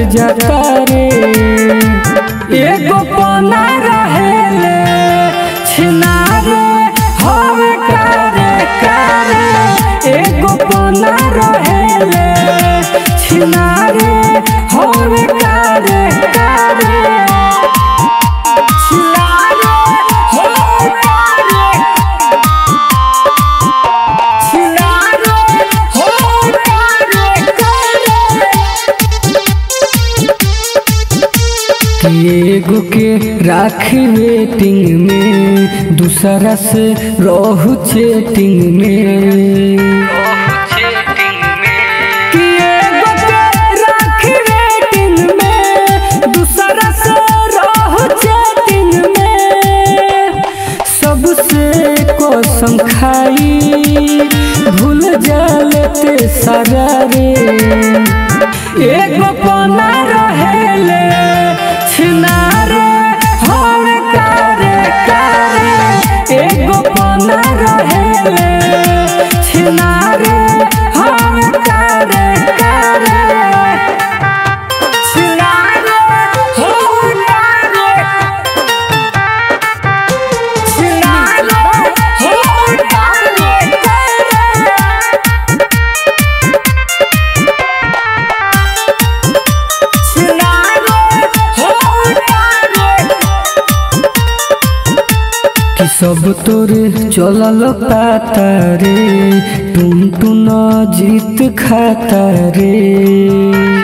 जाता रे एगो पना रहेले छिनारे हवे कारे कारे एगो पना रहेले छिनारे हवे कारे कारे छिनारे हवे कारे छिनारे हवे कारे कारे एगो के राखी वेटिंग में दूसरा से रहू चेटिंग में कि एगो के राखी वेटिंग में दूसरा से रहू चेटिंग में सबसे कसम खाई भूल जालते सारा रे एगो पना रहेले छिनारे हम कारे कारे एगो पना रहेले छिनारे हम कारे कारे छिनारे हम कारे छिनारे हम कारे कारे कि सब तोरे चलल पाता रे टुन टुन जीत खाता रे